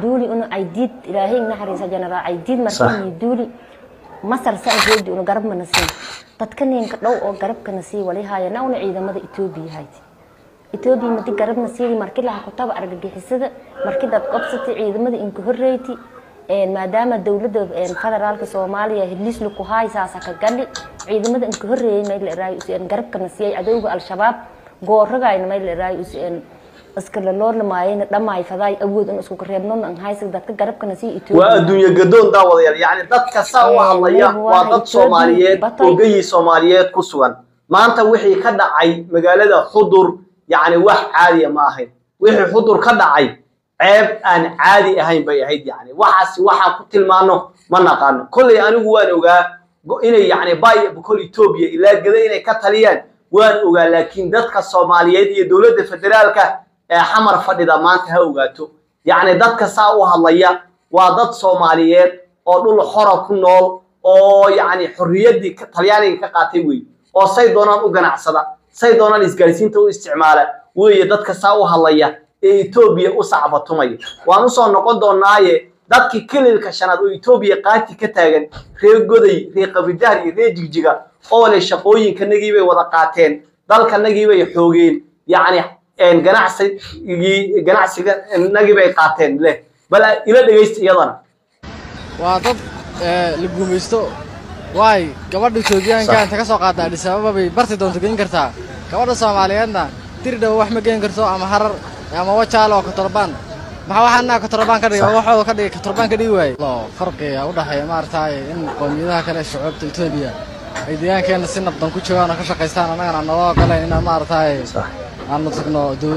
duuli una caydiid ilaahay naxariisa jenaraal caydiid markii duuli masar saan jeedi una garab mana siin dadka ninka dhow oo garabkana sii wali haayana una ciidamada etoobiya hayti etoobiya madi garabna siidi markii laha kutaba argagixisada markii dad qobsatay ciidamada inka horreyti maadaama dowladda federaalka soomaaliya hiliislu ku haay saasa ka gali ciidamada inka horreeyay mayl eraayo useen garabkana siiyay cadowga al-shabaab gooragayna mayl eraayo useen iskala loorlamaayayna dhamaay fadaay awood in isku reebnoon an haysa dadka garabkana sii etoobiya waa adduunye gadoon daawadayaal yacni dadka saa u hadlaya waa dad soomaaliyeed ogayii soomaaliyeed ku sugan maanta wixii ka dhacay magaalada xudur yacni wax caadiya ma ahayn wixii xudur ka dhacay ceeb aan caadi ahayn bay ahayd yani waxaas waxaan ku tilmaano ma naqaano kolley anigu waan ogaa inay yani bay bokol etoobiya ilaa gada inay ka taliyaan waan ogaa laakiin dadka soomaaliyeed iyo dowladda federaalka ee xamar fadhida maanta ha ogaato yacni dadka saa u hadlaya waa dad soomaaliyeed oo dhul xora ku nool oo yacni xorriyaddii talyaaniga ka qaatay wey oo say doonaan u ganacsada say doonaan isgaarsiinta u isticmaala weeye dadka saa u hadlaya ee etoobiya u sacbatumaya waan usoo noqon doonaaye dadkii kililka shanaad oo etoobiya qaati ka taagan reer goday reer qabidaar iyo reer jigjiga oo leh shaqooyinkanagii bay wada qaateen dalkanagii bay xoogeen yacni ganacsigii ganacsiganagii bay qaateen leh bal ila dhegaysta iyadana waa dad la guumaysto waay gabadha etoobiyaanka inta ka soo qaata adhis ababa bay barti doonto geyn kartaa gabadha soomaaliyeedna dirdhawa wax ma geen karto ama harar ama wajaalo oo katorobaan maxaa waxaa inaa katorobaan ka dhigay waxooda ka dhigay katorobaan ka dhigi waaye farqiga u dhexeeya maaragtay in qowmiyadaha kale ee shucuubta etoobiya ay deegaankeenna si nabdan ku joogaan oo ka shaqaystaan annagana aan naloo ogolayn inaan maaragtay aanu tagno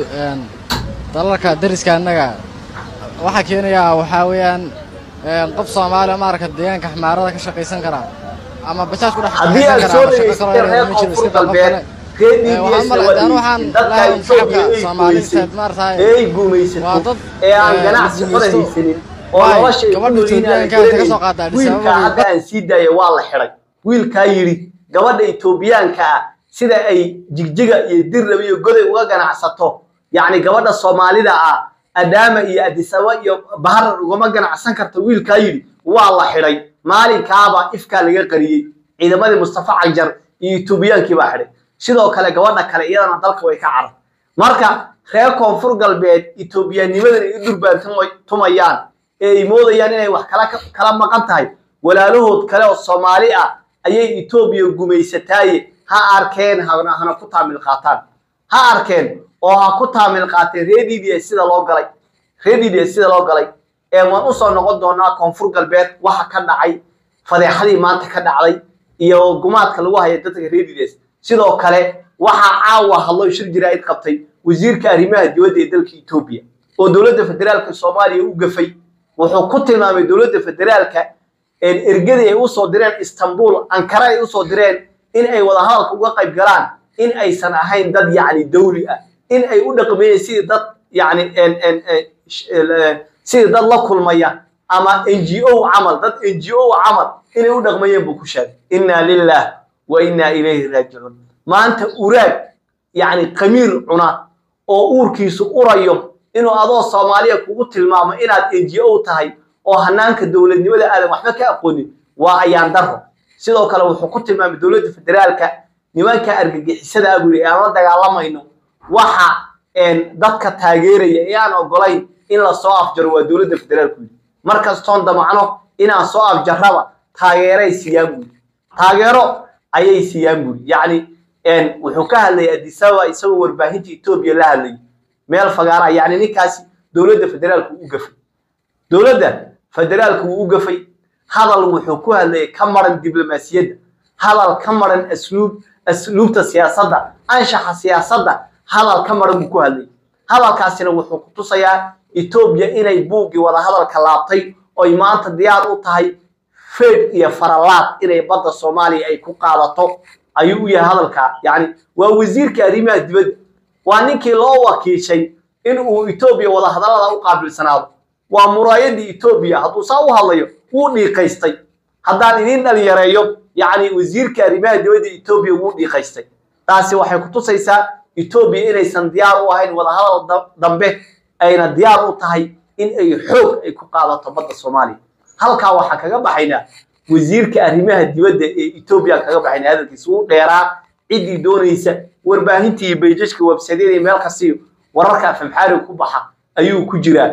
dalalka dariska annaga waxaa keenayaa waxaa weeyaan qof soomaaliya maaragta deegaanka xamaarada ka shaqaysan kara ama bajaaj ku dhex haddii aad soo dhegaysatay reer koonfur galbeed ay guumaysato ee aan ganacsi xora haysanin oo nolosha wiilkaa hadda aan sii daaya waa la xidhay wiilkaa yidhi gabadha etoobiyaanka ah sida ay jigjiga iyo dirraba iyo goday uga ganacsato yacni gabadha soomaalida ah adaama iyo adisaba iyo baharar ugama ganacsan karta wiilkaa yidhi waa la xidhay maalinkaaba ifkaa laga qariyey ciidamadii mustafa cagjar iyo etoobiyaankii baa xidhay sidoo kale gabadha kale iyadana dalka way ka carar marka reer koonfur galbeed etoobiyaanimadan ay u durbaantumayaan ee ay moodayaan inay wax kala maqan tahay walaalahood kale oo soomaali ah ayay etoobiya gumaysataaye ha arkeen hana ku taamil qaataan ha arkeen oo ha ku taamil qaateen reer d d s sida loo galay reer d d s sida loo galay ee waan usoo noqon doonaa koonfur galbeed waxa ka dhacay fadeexadii maanta ka dhacday iyo gumaadka lagu haya dadka reer d d s sidoo kale waxaa caawa hadlo shir jiraa'id qabtay wasiirka arrimaha dibadda ee dalka etoobiya oo dowladda federaalka soomaaliya u gafay wuxuu ku tilmaamay dowladda federaalka ergadii ay usoo direen istanbul ankara ay usoo direen in ay wadahadalka uga qayb galaan in aysan ahayn dad yacni dawli ah in ay u dhaqmeeyeen sidii dad yacni sidii dad la kulmaya ama n g o camal dad n g o camal inay u dhaqmayeen buu ku sheegay inna lilah wa inna ilayhi raajicuun maanta uraag yacni qamiir cuna oo uurkiisu urayo inuu adoo soomaaliya kugu tilmaamo inaad n g o tahay oo hanaanka dowladnimada aadan waxba ka aqoonin waa ayaan daro sidoo kale wuxuu ku tilmaamay dowladda federaalka nimanka argagixisada ah buu yidhi aan la dagaalamayno waxa dadka taageeraya ee aan ogolayn in la soo afjaro waa dowladda federaalku yidhi markastoon damacno inaan soo afjarraba taageeray siiyaan buu yidhi taageero ayay siiyaan buu yidhi yacni wuxuu ka hadlayay adisaba isagoo warbaahinta etoobiya la hadlayay meel fagaara yacni ninkaasi dowladda federaalku u gafay dowladda federaalku wuu u gafay hadal wuxuu ku hadlayay ka maran diblomaasiyadda hadal ka maran asluub asluubta siyaasadda anshaxa siyaasadda hadal ka maran buu ku hadlayay hadalkaasina wuxuu ku tusayaa etoobiya inay buuggii wadahadalka laabtay oy maanta diyaar u tahay feed iyo faralaad inay badda soomaaliya ay ku qaadato ayuu u yahay hadalkaa yacni waa wasiirka arrimaha dibadda waa ninkii loo wakiishay in uu etoobiya wadahadallada u qaabilsanaado waa muraayadii etoobiya hadduu saa u hadlayo wuu dhiiqaystay haddaan idiin dhalinyareeyo yacni wasiirka arrimaha dibadda etoobiya wuu dhiiqaystay taasi waxay ku tusaysaa etoobiya inaysan diyaar u ahayn wadahadal dambe ayna diyaar u tahay in ay xoog ay ku qaadato badda soomaaliya halkaa waxaa kaga baxaynaa wasiirka arrimaha dibadda ee etoobiya kaga baxaynaa hadalkiisa wuu dheeraa ciddii doonaysa warbaahintii iyo bayjajka websadyada iyo meel kastiyo wararka afamxaariga ku baxa ayuu ku jiraa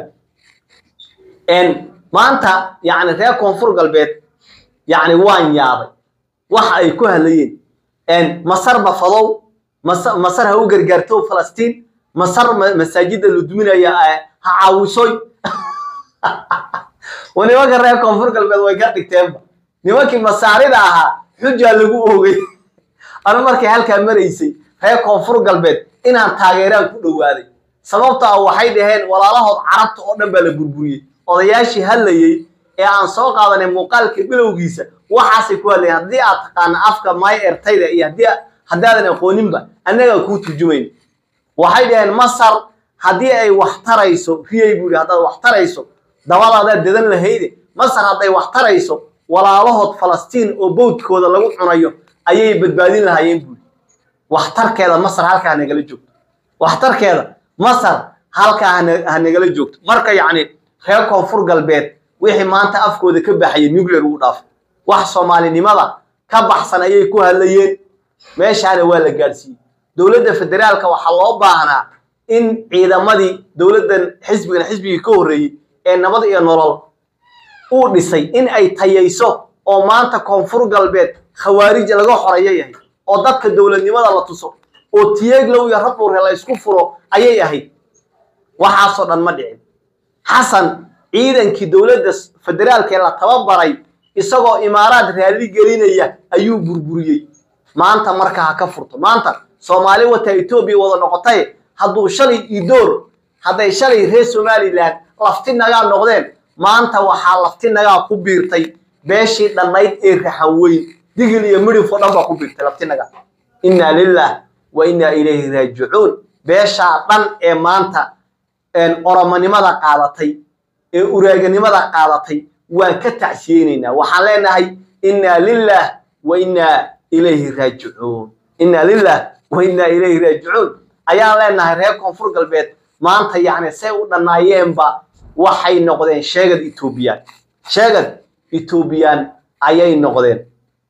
maanta yani reer koonfur galbeed yani waan yaabay waxa ay ku hadlayeen masar mafadow masar ha u gargaarto falastiin masar masaajida la duminaya ha caawisoy nimanka reer koonfur galbeed way ka dhigteenba nimankii masaarida ahaa xujaa lagu oogay anu markay halkaa maraysay reer koonfur galbeed inaan taageeraan ku dhowaaday sababta ah waxay dhaheen walaalahood carabta oo dhan baa la burburiyey odayaashii hadlayey ee aan soo qaadanay muuqaalka bilowgiisa waxaasay ku hadlayeen haddii aad taqaana afka may ertayda iyo haddii haddaadan aqooninba annagaa kuu turjumayn waxay dhaheen masar haddii ay wax tarayso riyay buu yidhi haddaad wax tarayso dabadaadaad dadan lahayde masar hadday wax tarayso walaalahood falastiin oo bowdkooda lagu cunayo ayay badbaadin lahaayeen buuri waxtarkeeda masar halkaa ha nagala joogto waxtarkeeda masar halkaa ha nagala joogto marka yacni reer koonfur galbeed wixii maanta afkooda ka baxaya nuclear ugu dhaafay wax soomaalinimada ka baxsan ayay ku hadlayeen meeshaana waa la gaadhsiiyey dowladda federaalka waxaa loo baahnaa in ciidamadii dowladdan xisbigan xisbigii ka horreeyey ee nabad iyo nolol uu dhisay in ay tayayso oo maanta koonfur galbeed khawaarij laga xoreeyo yahay oo dadka dowladnimada la tuso oo tiyeeglow iyo rabuure la isku furo ayay ahayd waxaasoo dhan ma dhicin xasan ciidankii dowladda federaalka ee la tababaray isagoo imaaraad raalli gelinaya ayuu burburiyey maanta marka ha ka furto maanta soomaali wataa etoobiya wada noqotay hadduu shalay idoor hadday shalay reer somalilan lafti nagaa noqdeen maanta waxaa lafti nagaa ku biirtay beeshii dhannayd ee raxan weyn digil iyo midhifoo dhan baa ku biirtay lafti nagaa innaa lilah wa innaa ilayhi raajicuun beeshaa dhan ee maanta oromonimada qaadatay ee uraaganimada qaadatay waan ka tacsiyeynaynaa waxaan leenahay innaa lilah wa innaa ilayhi raajicuun innaa lilah wa innaa ilayhi raajicuun ayaan leenahay reer koonfur galbeed maanta yacni say u dhannaayeenba waxay noqdeen sheegad etoobiyaan sheegad etoobiyaan ayay noqdeen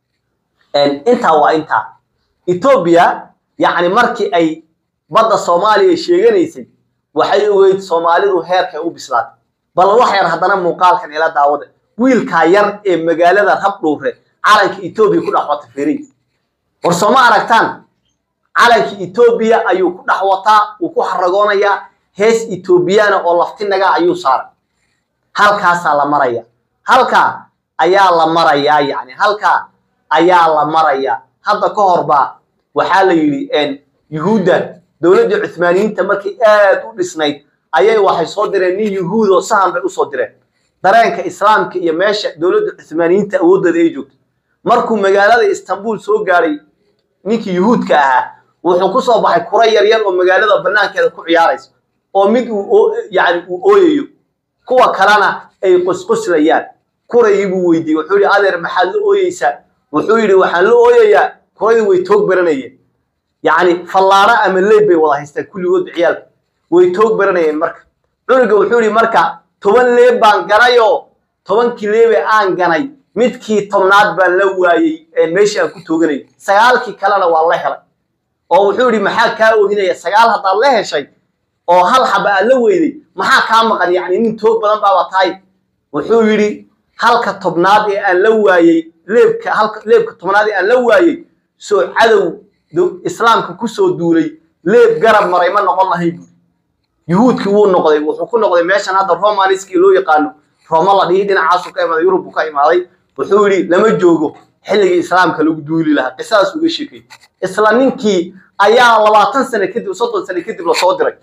intaa waa intaa etoobiya yacni markii ay badda soomaaliya sheeganaysay waxay ogeyd soomaalidu heerkay u bislaatay bal wax yar haddana muuqaalkan ila daawada wiilkaa yar ee magaalada rabdhuure calanka etoobiya ku dhex wata feriy war sooma aragtaan calanka etoobiya ayuu ku dhex wataa wuu ku xaragoonayaa hees etoobiyaana oo laftinaga ayuu saaray halkaasaa la maraya halkaa ayaa la marayaa yacni halkaa ayaa la marayaa hadda ka hor baa waxaa la yidhi yuhuudda dowladdii cuthmaaniyiinta markay aad u dhisnayd ayay waxay soo direen nin yuhuud oo sahan bay usoo direen dareenka islaamka iyo meesha dowladda cuthmaaniyiinta awooddeeda ay joogto markuu magaalada istanbul soo gaadhay ninkii yuhuudka ahaa wuxuu ku soo baxay kura yaryar oo magaalada bannaankeeda ku ciyaarayso oo mid uu yani uu ooyayo kuwa kalena ay qosqoslayaan kurayii buu weydiiyey wuxuu yidhi adeer maxaad la ooyeysaa wuxuu yidhi waxaan la ooyayaa kuradii way toog baranayeen yacni fallaaro ama leeb bay wada haystaan kulligood ciyaalka way toog baranayeen marka cunuga wuxuu yidhi marka toban leeb baan ganayoo tobankii leebe aan ganay midkii tobnaad baan la waayey meeshii aan ku tooganayay sagaalkii kalena waa la helay oo wuxuu yidhi maxaa kaa oohinaya sagaal haddaad la heshay oo hal xaba aad la weyday maxaa kaa maqan yacni nin toog badan baaba tahay wuxuu yidhi halka tobnaad ee aan la waayey leebka halka leebka tobnaad ee aan la waayey soo cadow islaamka kusoo duulay leeb garab maray ma noqon lahay buuri yuhuudkii wuu noqday wuxuu ku noqday meeshan hadda romaniskii loo yaqaano roma la dhihi dhinacaasu ka imaaday yurub buu ka imaaday wuxuu yidhi lama joogo xilligii islaamka lagu duuli lahaa qisadaas uga sheekay isla ninkii ayaa labaatan sane kadib soddon sane kadib lasoo diray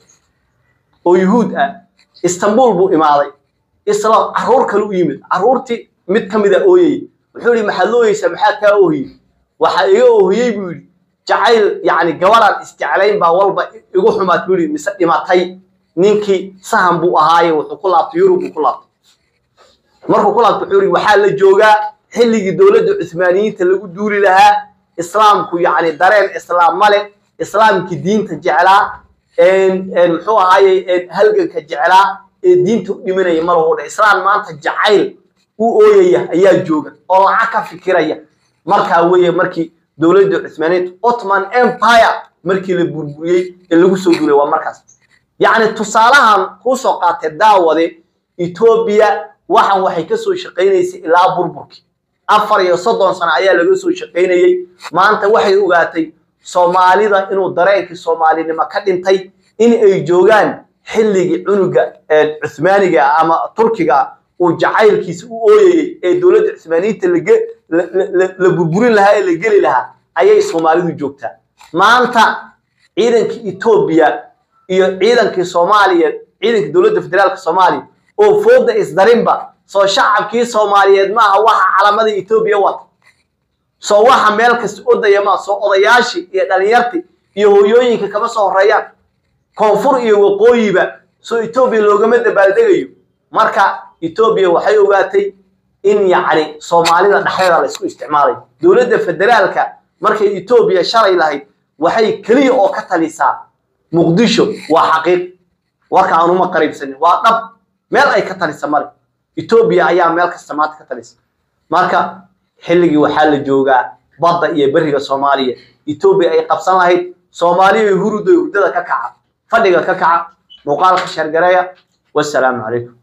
oo yuhuud ah istanbul buu imaaday isla carruur kale u yimid carruurtii mid ka mida ooyayay wuxuu yidhi maxaad looyeysaa maxaa kaa oohiyey waxaa iga oohiyey buu yidhi jacayl yacni gabadhaan isjeclayn baa walba igu xumaad buu yidhi mise dhimatay ninkii sahan buu ahaaye wuxuu ku laabtay yurub buu ku laabtay markuu ku laabtay wuxuu yidhi waxaa la joogaa xilligii dowladda cuthmaaniyiinta lagu duuli lahaa islaamku yacni dareen islaam male islaamkii diinta jeclaa muxuu ahaaye halganka jeclaa ee diinta u dhimanaya ma lahu dha islaan maanta jacayl u ooyaya ayaa jooga oo lacag ka fikiraya markaa weeye markii dowladda cusmaaniyeed ottoman empire markii la burburiyey ee lagu soo duulay waa markaas yacni tusaalahan kuu soo qaatay daawade etoobiya waxan waxay ka soo shaqaynaysay ilaa burburkii afar iyo soddon sano ayaa laga soo shaqaynayey maanta waxay ogaatay soomaalida inuu dareenkii soomaalinimo ka dhintay in ay joogaan xilligii cunuga ee cuthmaaniga ah ama turkiga ah uu jacaylkiisa u ooyayey ee dowladda cuthmaaniyiinta lage- la- la- la- la burburin lahaa ee la geli lahaa ayay soomaalidu joogtaa maanta ciidankii etoobiya iyo ciidankii soomaaliya ciidankii dowladda federaalka soomaaliya oo fooda isdarinba soo shacabkii soomaaliyeed maaha waxa calamada etoobiya wata soo waxa meel kasta odaya maa soo odayaashii iyo dhalinyartii iyo hooyooyinka kama soo horeeyaan koonfur iyo waqooyiba soo etoobiya loogama dabaaldegayo marka etoobiya waxay ogaatay in yacni soomaalida dhexdeeda la isku isticmaalayo dowladda federaalka markay etoobiya shalay lahayd waxay keliya oo ka talisaa muqdisho waa xaqiiq warka aan uma qariibsanin waa dhab meel ay ka talisa male etoobiya ayaa meel kasta maanta ka talisa marka xilligii waxaa la joogaa badda iyo beriga soomaaliya etoobiya ay qabsan lahayd soomaaliya hurudda hurdada ka kaca fadhiga ka kaca muuqaalka shargareeya wassalaamu calaykum